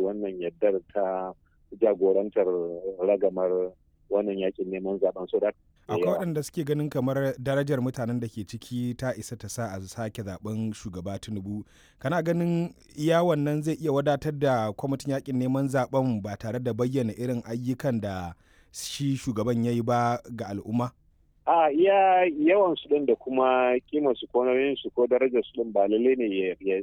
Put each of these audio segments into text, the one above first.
wannan yaddar ta jagorantar ragamar wannan yakin neman zaben so da akwai waɗanda suke ganin kamar darajar mutanen da ke ciki ta isa ta sa a sake zaben shugaba tinubu kana ganin iya wannan zai iya wadatar da kwamitin yakin neman zaben ba tare da bayyana irin ayyukan da shi shugaban ya yi ba ga al'umma a iya yawan su din da kuma kimar su ko nauyin su ko darajar su din ba lalle ne ya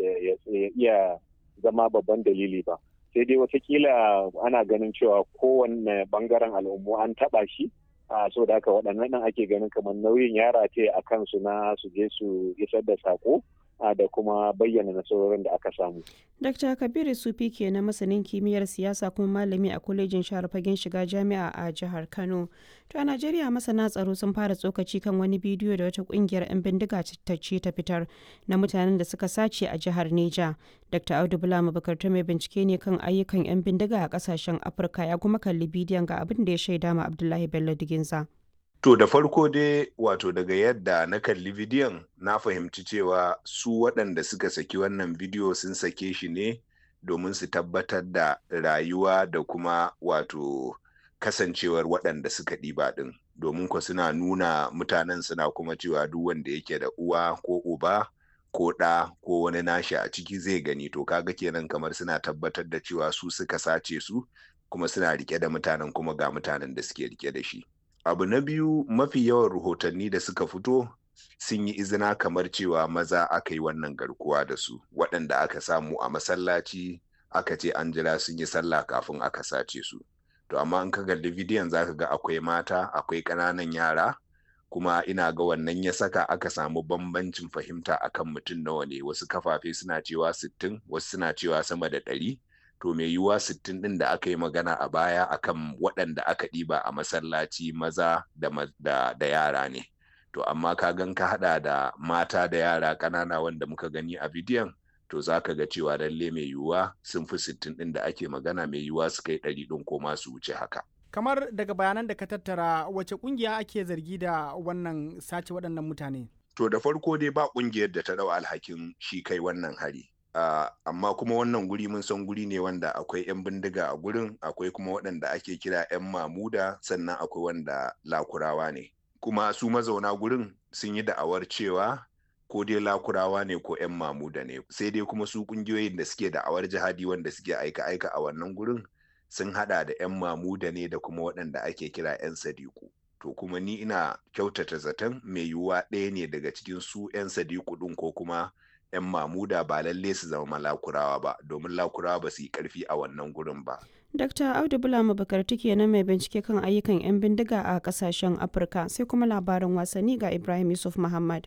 iya zama babban dalili ba sai dai watakila ana ganin cewa kowanne bangaren al'ummu an taba shi a so da haka waɗannan nan ake ganin kamar nauyin yara ce a kansu na su je su isar da sako da kuma bayyana nasarorin da aka samu. Dr. Kabiru Sufi ke na masanin kimiyyar siyasa kuma malami a kwalejin share fagen shiga jami'a a jihar Kano. To a Najeriya masana tsaro sun fara tsokaci kan wani bidiyo da wata kungiyar 'yan bindiga ta ce ta fitar na mutanen da suka sace a jihar Neja. Dr. Audu Bulama Bukarta mai bincike ne kan ayyukan 'yan bindiga a kasashen Afirka ya kuma kalli bidiyon ga abin da ya shaida ma Abdullahi Bello Diginza. To da farko dai wato daga yadda na kalli bidiyon na fahimci cewa su waɗanda suka saki wannan bidiyo sun sake shi ne domin su tabbatar da rayuwa da kuma wato kasancewar waɗanda suka ɗiba ɗin domin ko suna nuna mutanen suna kuma cewa duk wanda yake da uwa ko uba ko ɗa ko wani nashi a ciki zai gani to kaga kenan kamar suna tabbatar da cewa su suka sace su kuma suna rike da mutanen kuma ga mutanen da suke rike da shi. abu na biyu mafi yawan rahotanni da suka fito sun yi izina kamar cewa maza aka yi wannan garkuwa da su waɗanda aka samu a masallaci aka ce an jira sun yi sallah kafin aka sace su to amma in ka kalli bidiyon zaka ga akwai mata akwai ƙananan yara kuma ina ga wannan ya saka aka samu bambancin fahimta akan mutum nawa ne wasu kafafe suna cewa sittin wasu suna cewa sama da ɗari to mai yiwuwa sittin ɗin da aka yi magana a baya akan waɗanda aka ɗiba a masallaci maza da, da, da yara ne to amma ka gan ka haɗa da mata da yara ƙanana wanda muka gani a bidiyon to za ka ga cewa lalle mai yiwuwa sun fi sittin ɗin da ake magana mai yiwuwa su kai ɗari ɗin ko ma su wuce haka kamar daga bayanan da ka tattara wace ƙungiya ake zargi da wannan sace waɗannan mutane to da farko dai ba ƙungiyar da ta ɗau alhakin shi kai wannan hari Uh, amma kuma wannan guri mun san guri ne wanda akwai 'yan bindiga a gurin akwai kuma waɗanda ake kira 'yan mamuda sannan akwai wanda lakurawa ne kuma su mazauna gurin sun yi da'awar cewa ko dai lakurawa ne ko 'yan mamuda ne sai dai kuma su ƙungiyoyin da suke da'awar jihadi wanda suke aika-aika a wannan gurin sun hada da 'yan mamuda ne da kuma waɗanda ake kira 'yan sadiku to kuma ni ina kyautata zaton mai yiwuwa ɗaya ne daga cikin su 'yan sadiku ɗin ko kuma 'yan mamuda ba lalle su zama lakurawa ba domin lakurawa ba su yi karfi a wannan gurin ba. Dr. Audu Bulama Bakarti kenan mai bincike kan ayyukan 'yan bindiga a kasashen Afirka sai kuma labarin wasanni ga Ibrahim Yusuf Muhammad.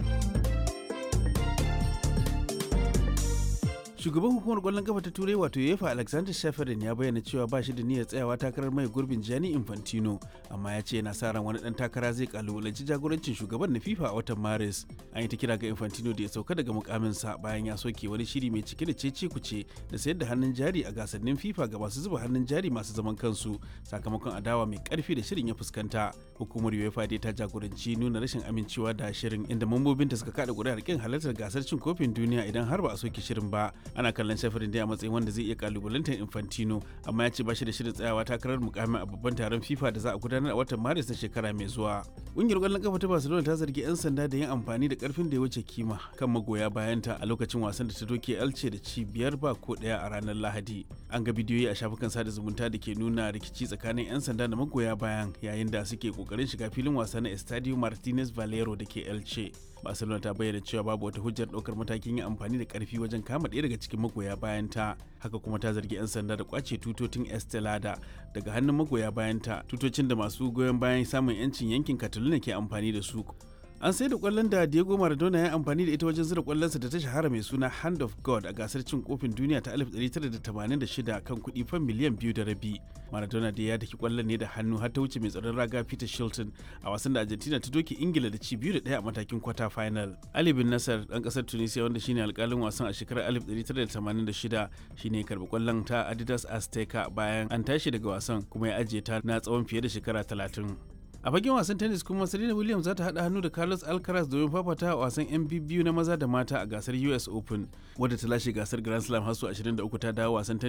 shugaban hukumar kwallon kafa ta turai wato yefa alexander shafarin ya bayyana cewa ba shi da niyyar tsayawa takarar mai gurbin gianni infantino amma ya ce yana sa ran wani dan takara zai kalubalanci jagorancin shugaban na fifa a watan maris an yi ta kira ga infantino da ya sauka daga mukaminsa bayan ya soke wani shiri mai cike da cece kuce da sayar da hannun jari a gasannin fifa ga masu zuba hannun jari masu zaman kansu sakamakon adawa mai karfi da shirin ya fuskanta hukumar uefa dai ta jagoranci nuna rashin amincewa da shirin inda mambobinta suka kada kuri'ar kin halartar gasar cin kofin duniya idan har ba a soke shirin ba ana kallon shafirin dai a matsayin wanda zai iya kalubalantar infantino amma ya ce ba shi da shirin tsayawa takarar mukamin a babban taron fifa da za a gudanar a watan maris na shekara mai zuwa ƙungiyar ƙwallon kafa ta barcelona ta zargi 'yan sanda da yin amfani da karfin da ya wuce kima kan magoya bayanta a lokacin wasan da ta doke elce da ci biyar ba ko ɗaya a ranar lahadi an ga bidiyoyi a shafukan sada zumunta da ke nuna rikici tsakanin 'yan sanda da magoya bayan yayin da suke kokarin shiga filin wasa na estadio martinez valero da ke elce barcelona ta bayyana cewa babu wata hujjar ɗaukar matakin yin amfani da karfi wajen kama ɗaya daga cikin magoya bayanta haka kuma ta zargi 'yan sanda da kwace tutotin estelada daga hannun magoya bayanta tutocin da masu goyon bayan samun 'yancin yankin catalonia ke amfani da su an sai da kwallon da Diego Maradona ya amfani da ita wajen zira kwallonsa da ta shahara mai suna Hand of God a gasar cin kofin duniya ta 1986 kan kuɗi fan miliyan biyu da rabi. Maradona da ya daki kwallon ne da hannu har ta wuce mai tsaron raga Peter Shilton a wasan da Argentina ta doke Ingila da ci biyu da ɗaya a matakin kwata final. Ali bin Nasser ɗan ƙasar Tunisia wanda shine alƙalin wasan a shekarar 1986 shine karɓi kwallon ta Adidas Azteca bayan an tashi daga wasan kuma ya ajiye ta na tsawon fiye da shekara 30. a fagen wasan tennis kuma serena williams za ta haɗa hannu da carlos alcaraz domin fafata a wasan yan biyu na maza da mata a gasar us open wadda ta lashe gasar grand slam har su 23 ta dawo wasan